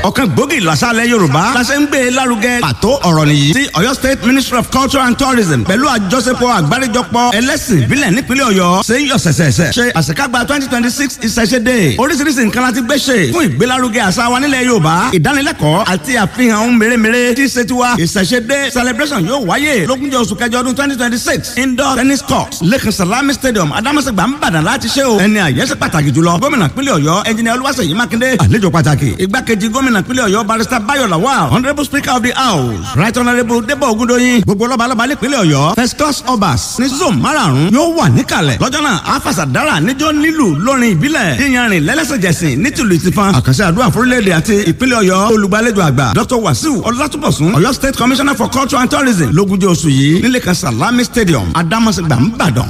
ọ̀kan gbòógì làṣàlẹ̀ yorùbá làṣẹ ń gbé e lárugẹ pàtó ọ̀rọ̀ nìyí tí ọ̀yọ́ state ministry of culture and tourism pẹ̀lú àjọṣepọ̀ àgbáríjọpọ̀ ẹlẹ́sìn ìbílẹ̀ nípínlẹ̀ ọ̀yọ́ ṣe ń yọ sẹ̀sẹ̀sẹ̀ ṣe àṣekágbá twenty twenty six ìṣẹ̀ṣẹ̀dé oríṣiríṣi nǹkan láti gbé ṣe fún ìgbélárugẹ àṣà wa nílẹ̀ yorùbá ìdánilẹ́kọ̀ọ́ àti àfihàn ohun mèremère tí ṣe tiwa ìṣẹ̀ṣẹ̀dé celebration yóò wáyé lógúnjọ́ oṣù kẹjọ ọdún twenty twenty six indoor tennis court lẹ́kàn salami stadium adamasegba nìbàdàn láti ṣe o ẹni àyẹ́sẹ̀ pàtàkì jùlọ gómìnà pínlẹ̀ ọ̀yọ́ ẹnjìnìà olúwaṣèyí mákindé àlejò pàtàkì igbákejì gómìnà pínlẹ̀ ọ̀yọ́ barrister bayo lawal honourable speaker of the house right honourable debo ogundoyin gbogbo lọ́balọ́ba nípínlẹ̀ ọ̀yọ́ first class obas ní zone márààrún yóò wà níkàlẹ̀ lọ́jọ́ náà afasadara níjọ́ nílù lórin ìbílẹ̀ yíyanrìn lẹ́lẹ́sẹ̀jẹsìn nítìlú ìtìfan àkànṣe àdúrà fúrílẹ̀-èdè àti ìpínlẹ̀ ọ̀yọ́ olùgbàlejò àgbà dr wasiu ọlátúbọ̀sún ọ̀yọ́ state commissioner for culture and tourism lógúnjọ́ oṣù yìí nílé kan salami stadium adamasegba nìbàdàn.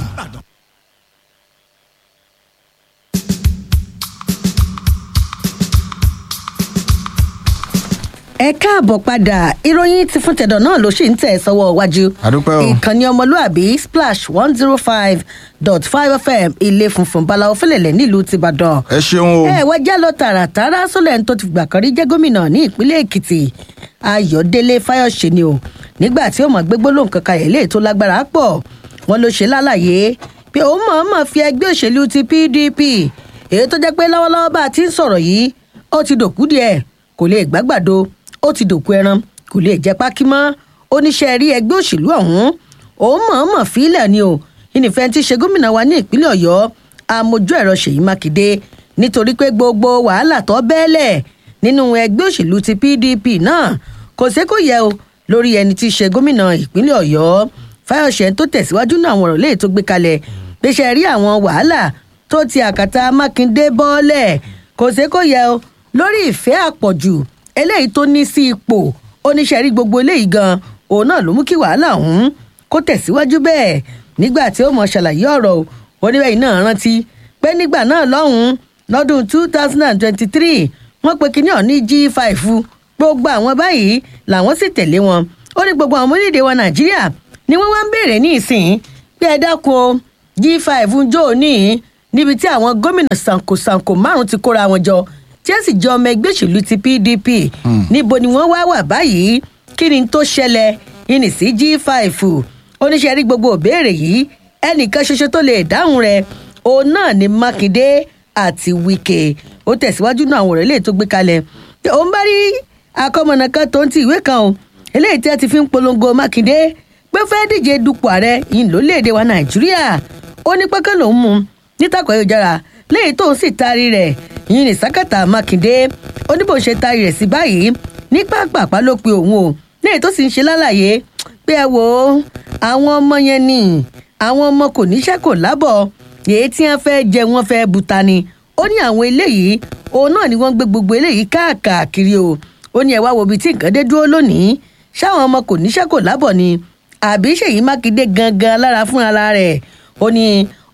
ẹ káàbọ̀ padà ìròyìn ti fún tẹ̀dọ̀ náà ló ṣì ń tẹ̀ sọ́wọ́ iwájú. àdúpẹ́ o. ìkànnì ọmọlúàbí splash one zero five dot five fm ilé funfun balawo fẹlẹ̀lẹ̀ nílùú tìbàdàn. ẹ ṣeun o. ẹ wá já lọ tààràtàrà sólẹ̀ tó ti gbà kan rí jẹ́ gómìnà ní ìpínlẹ̀ èkìtì ayọ̀délé fáyọ̀ṣe ni o nígbà tí ó mọ̀ gbégbó lóhùn kankan ẹ̀ léè tó lágbára pọ̀ wọn ló ṣe lálàyé pé òun mọ̀ọ́mọ̀ fi ẹgbẹ́ òṣèlú ti pdp èyí tó jẹ́ pé lọ́wọ́lọ́wọ́ bá a ti ń sọ̀rọ̀ yìí ó ti dòkú díẹ̀ kò lè gbàgbàdo ó ti dòkú ẹran kò lè jẹ pákí mọ́ oníṣẹ́ rí ẹgbẹ́ òṣèlú ọ̀hún òun mọ̀ọ́mọ̀ fílẹ̀ ni o ìnìfẹ́ ti ṣe gómìnà wa ní ìpínlẹ̀ ọ̀yọ́ amójú ẹ̀rọ ṣèyí mákindé nítorí pé gbogbo wàhálà tó bẹ́ẹ̀lẹ̀ nínú ẹgbẹ́ òṣèlú ti pdp náà kò sé kò yẹ o lórí ẹni tí í ṣe gómìnà ìpínlẹ̀ ọ̀yọ́ fáyọ̀ṣẹ́ tó tẹ̀síwájú náà àwọn ọ̀rọ̀ léè tó gbé kalẹ̀ pé ṣe rí àwọn wàhálà tó ti àkàtà mákindé bọ́ọ̀lẹ̀ kò sé kò yẹ o lórí ìfẹ́ àpọ̀jù eléyìí tó ní sí ipò oníṣẹ́rí gbogbo eléyìí gan òun náà ló mú kí wàhálà ọ̀hún kó tẹ̀síwájú bẹ́ẹ̀ nígbà tí ó mọ̀ ṣàlàyé ọ̀rọ̀ oníbẹ̀yìn náà rántí pé nígbà náà lọ́hùn-ún lọ́dún two thousand and twenty-three wọ́n pe kinní ọ̀ní g five gbogbo àwọn báyìí làwọn sì tẹ̀lé wọn ó ní gbogbo àwọn orílẹ̀-èdè wa nàìjíríà ni wọ́n wá ń béèrè ní ìsìn pé ẹ dákun o g five ń jó òní níbi tí àwọn gómìnà sankosanko márùn ti kóra wọn jọ tí ẹ sì jẹ ọmọ ẹgbẹ́ òṣèlú ti pdp níbo ni wọ́n wá wà báyìí kí ni tó ṣẹlẹ̀ ìní sí g five oníṣẹ́ rí gbogbo òbéèrè yìí ẹnìkan ṣoṣo tó lè dáhùn rẹ̀ òun náà ni mákindé àti wike ó tẹ̀síwájú náà àwọn ọ̀rẹ́ lè tó gbé kalẹ̀ òun bá rí akọ́mọ̀nà kan tó ń ti ìwé kan o eléyìí tí a ti fi ń polongo mákindé pé fẹ́ díje dupò ààrẹ yìí lórílẹ̀‐èdè wa nàìjíríà ó ní pẹ́kẹ́ lòún mú nítàkọ̀ ayélujára léyìí tóun sì taari rẹ̀ yìí ní sákàtà mákindé ó ní bó ṣe taari rẹ̀ sí báyìí ní pápápá ló pe òun o léyìí tó sì ń ṣe lálàyé pé ẹ wò ó àwọn ọmọ yẹn ni àwọn ọmọ kò níṣẹ́ kò lábọ̀ èyí tí wọ́n fẹ́ jẹ wọ́n fẹ́ buta ni ó ní àwọn eléyìí òun náà ni wọ́n gbé gbogbo eléyìí káàkiri o ó ní ẹ wá wo ibi tí nǹkan dé dúró lónìí ṣáwọn ọmọ kò níṣẹ́ kò lábọ̀ ni àbí ṣèyí mákindé gangan lára fún ara rẹ̀ ó ní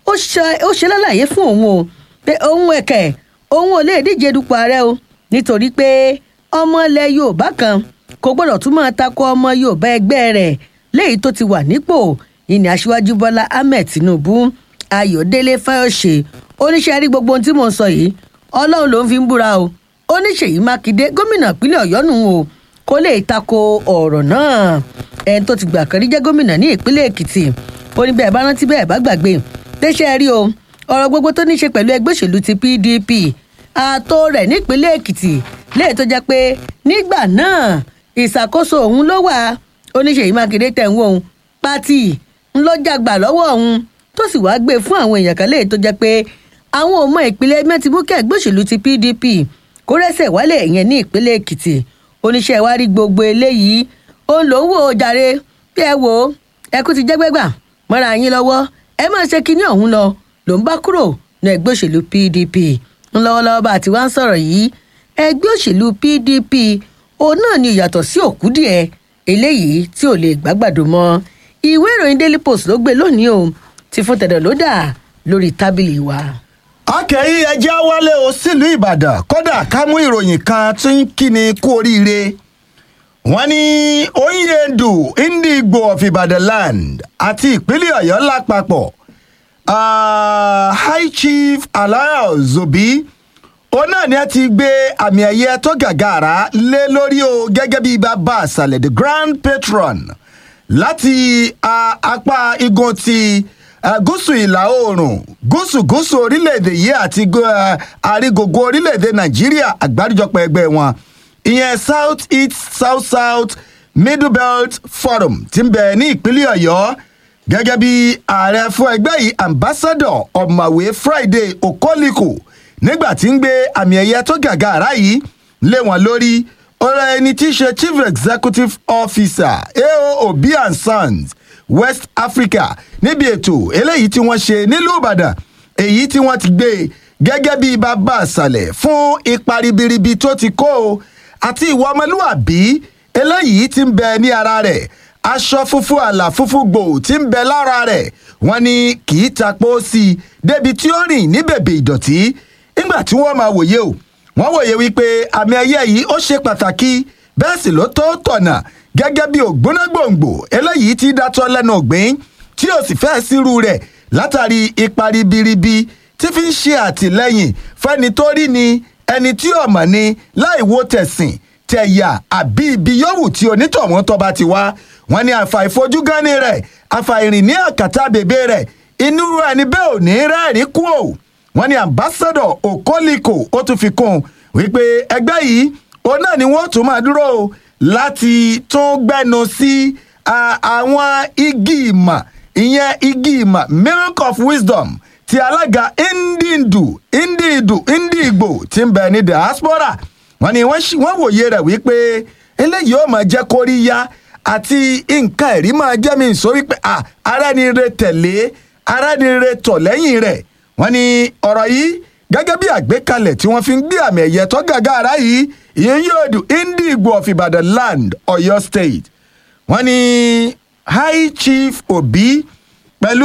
ó ṣe lálàyé fún òun o pé òun ẹ̀kẹ́ òun ò lè díje dupò ààrẹ o nítorí pé ọmọ ilẹ̀ yorùbá kan kò gbọ́dọ̀ tún máa takò ọmọ yorùbá ẹgbẹ́ rẹ̀ léyìí tó ti wà nípò ìní aṣíwájú bọ́lá ahmed tinubu ayọ̀délé fáyọ̀ṣe oníṣẹ́ rí gbogbo ohun tí mò ń sọ yìí ọlọ́run ló ń fi ń búra o oníṣèyí mákindé gómìnà ìpínlẹ̀ ọ̀yọ́ nù o kó lè takò ọ̀rọ̀ náà ẹni tó ti gbà kan rí jẹ́ gómìnà ní ìpínlẹ̀ èkìtì ó ní bẹ́ẹ̀ bá rántí bẹ́ẹ̀ bá gbàgbé tẹ́ṣẹ́ rí o ọ̀rọ̀ gbogbo tó ní í ṣe pẹ̀lú ẹgbẹ́ òṣèlú ti pdp ààtò rẹ̀ nípínlẹ̀ èkìtì léè tó jẹ́ pé nígbà náà ìṣàkóso òun ló wà oníṣèyí mákindé tẹ̀ ń wò ó pátì ńlọ́jàgbà lọ́wọ́ òun tó sì wáá gbé fún àwọn èèyàn kan léè tó jẹ́ pé àwọn ọmọ ìpínlẹ̀ mẹ́tìmúkẹ́ ẹgbẹ́ òṣèlú ti pdp kó rẹ́sẹ̀ wálẹ̀ yẹn ní ìpínlẹ̀ èkìtì oníṣẹ́ wa rí gbogbo eléyìí òun ló ń wò ó jàre bí ẹ wò ó ẹkú ti jẹ́gbẹ́gbà mọ́ra yín lọ́wọ́ ẹ máa ṣe kinní ọ̀hún lọ ló ń bá kúrò ní ẹgbẹ́ òṣèlú pdp ńlọ́wọ́lọ́wọ́ bá a ti wá ń sọ̀rọ̀ yìí ẹgbẹ́ òṣèlú pdp òun náà ni ìyàtọ̀ sí òkú díẹ̀ eléyìí tí ò lè gbàgbàdo mọ́ ìwé ìròyìn daily post ló gbé lónìí o ti fún tẹ̀dọ̀ ló dà lórí tábìlì wa. akẹ́yí ẹjẹ́ wálé o sílùú ìbàdàn kódà ká mú ìròyìn kan tí ń kíni kú oríire wọ́n ní oyedu indigbo of ibadan land àti ìpínlẹ̀ ọ̀yọ́ lápapọ̀ uh, high chief alaya zobi òun náà ni a ti gbé àmì ẹ̀yẹ tó gàgàrà lé lórí o gẹ́gẹ́ bí bàbá àṣàlẹ̀ the grand patron láti ah, apá igun ti ah, gúúsù ìlà oòrùn gúúsù gúúsù orílẹ̀-èdè yìí àti gu- ah, àrígògó orílẹ̀-èdè nàìjíríà àgbáríjọpọ̀ ẹgbẹ́ wọn ìyẹn south east south south middle belt forum ti ń bẹ ní ìpínlẹ̀ ọ̀yọ́ gẹ́gẹ́ bí ààrẹ fún ẹgbẹ́ yìí ambassador ọ̀mọ̀wé friday okoliko nígbà tí ń gbé àmì ẹ̀yẹ tó gàgàrà yìí lé wọn lórí ọ̀rọ̀ ẹni tí í ṣe chief executive officer ao obi and sons west africa níbi ètò eléyìí tí wọ́n ṣe nílùú ìbàdàn èyí tí wọ́n ti gbé gẹ́gẹ́ bí bàbá àṣàlẹ̀ fún ipa ribiribi tó ti kó o àti ìwà ọmọlúwàbí eléyìí tí ń bẹ ní ara rẹ̀ aṣọ funfun àlà funfun gbò tí ń bẹ lára rẹ̀ wọ́n ní kì í tapó sí i débi tí ó rìn ní bèbè ìdọ̀tí nígbà tí wọ́n máa wòye o wọ́n wòye wípé àmì ẹ̀yẹ yìí ó ṣe pàtàkì bẹ́ẹ̀ sì ló tó tọ̀nà gẹ́gẹ́ bí ògbónágbòǹgbò eléyìí tí dátọ́ lẹ́nu ògbín tí ó sì fẹ́ sírú rẹ̀ látàrí ipa ribiribi tí fi ń ṣe àtìlẹ́yìn fẹ́ni tó rí ni ẹni tí ò mọ̀ ni láì wo tẹ̀sìn tẹ̀yà àbí ibi yòówù tí onítọ̀hún tó bá ti wá wọ́n ní àfàìfojúgánni rẹ̀ àfàìrìn ní àkàtà bèbè rẹ̀ inú ẹni bẹ́ẹ̀ ò ní rẹ́ẹ̀rí kú o wọ́n ní ambassador okoliko ó tún fi kún un wípé ẹgbẹ́ yìí òun náà ni wọ́n tún máa dúró o láti tún gbẹ́nu sí a- àwọn igi ìmọ̀ ìyẹn igi ìmọ̀ miracle of wisdom ti alága indindu indidu indigbo ti ń bẹ ní diaspora wọ́n ní wọ́n ṣì- wọ́n wòye rẹ̀ wípé eléyìí ó máa jẹ́ kóríyá àti nǹkan ẹ̀rí máa jẹ́ mi sọ wípé à arẹ́nire tẹ̀lé arẹ́nire tọ̀ lẹ́yìn rẹ̀ wọ́n ní ọ̀rọ̀ yìí gẹ́gẹ́ bí àgbékalẹ̀ tí wọ́n fi ń gbé àmì ẹ̀yẹ tó gàgà ara yìí ìyẹn yóò dùn indigbo of ibadan land ọ̀yọ́ state wọ́n ní high chief obi pẹ̀lú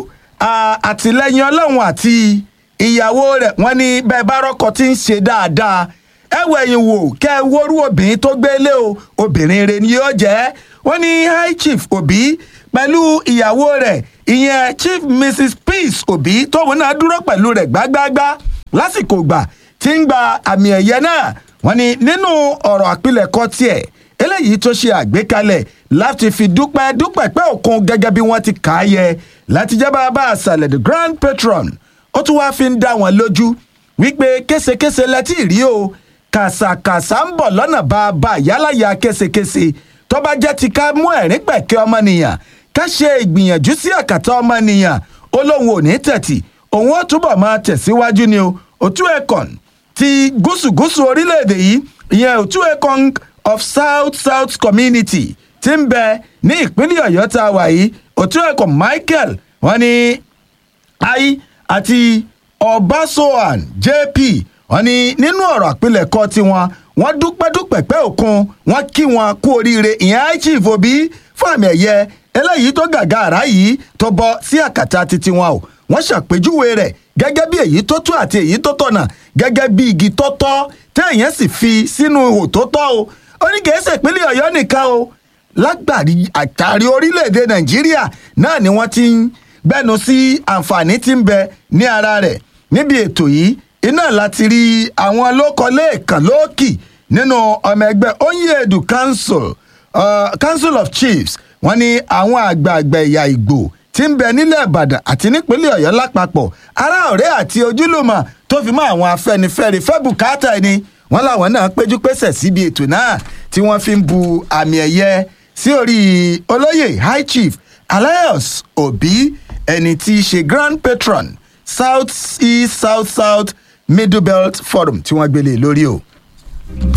ah, àtìlẹ́yìn ọlọ́run àti ìyàwó rẹ̀ wọ́n ní bẹ́ẹ̀ bá rọ́kọ̀ tí ń ṣe dáadáa ẹ wọ ẹ̀yìn wò kẹ́ ẹ wórú obìnrin tó gbélé o obìnrin rẹ̀ ni yóò jẹ́ wọ́n ní high chief obi pẹ̀lú ìyàwó rẹ̀ ìyẹn chief mrs peace obi tóun náà dúró pẹ̀lú rẹ̀ gbágbáágbá lásìkò gbà tí ń gba àmì ẹ̀yẹ náà wọ́n ní nínú ọ̀rọ̀ àpilẹ̀kọ tiẹ̀ eléyìí tó ṣe àgbékalẹ̀ láti fi dúpẹ́ dúpẹ́ pẹ́ òkun gẹ́gẹ́ bí wọ́n ti kà á yẹ láti jẹ́ bàbá àṣàlẹ̀ the grand patron ó tún wáá fi ń dá wọn lójú wípé késekése lẹ́tí rí o kàṣàkàṣà ń bọ̀ lọ́nà bàbá yálàyà késekése tó bá jẹ́ ti ká mú ẹ̀rín pẹ̀kẹ́ ọmọnìyàn ká ṣe ìgbìyànjú sí àkàtà ọmọnìyàn ó lóun ò ní tẹ̀tì òun ó túbọ̀ máa tẹ̀síwájú ni o òtún ẹ̀kọ́n ti gúúsù-gúúsù orílẹ̀-èdè yìí ìyẹn òtún ẹ̀kọ́n of south south community ti ń bẹ ní ìpínlẹ̀ ọ̀yọ́ tá a wà yìí òtún ẹ̀kọ́ michael wọ́n ní ai àti ọbaṣọhan jp wọ́n ní nínú ọ̀rọ̀ àpilẹ̀kọ tiwọn wọ́n dúpẹ́ dúpẹ́ pẹ́ òkun wọ́n kí wọn kú oríire ìyẹn high chief obi fún àmì ẹ̀yẹ eléyìí tó gàgà àrá yìí tó bọ́ sí àkàtà titi wọn o wọ́n ṣàpèjúwe rẹ̀ gẹ́gẹ́ bí èyí tó tó àti èyí tó tọ̀nà gẹ́gẹ́ bí igi tó tọ́ téèyàn sì fi sínú ihò tó tọ́ o ó ní kìí ṣe ìpínlẹ̀ ọ̀yọ́ nìkan o lágbàrí àtàrí orílẹ̀-èdè nàìjíríà náà ni wọ́n ti ń gbẹ́nu sí àǹfààní tí ń bẹ ní ara rẹ̀ níbi ètò yìí iná láti rí àwọn lókọlẹ́ẹ̀kan lóòkì nínú ọmọ ẹgbẹ́ onyedu council uh, council of chiefs wọ́n ní àwọn àgbààgbà ẹ̀yà ìgbò tí ń bẹ nílẹ̀ ìbàdàn àti nípínlẹ̀ ọ̀yọ́ lápapọ̀ ará ọ̀rẹ́ àti ojúlùmọ̀ tó fi mọ́ àwọn afẹ́nifẹ́re fẹ́ bùkátà ẹni wọ́n láwọn náà péjú pésẹ̀ síbi ètò náà tí wọ́n fi ń bu àmì ẹ̀yẹ sí orí olóyè high chief alliance obi ẹni tí í ṣe grand patron south east south south middle belt forum tí wọ́n gbélé lórí o.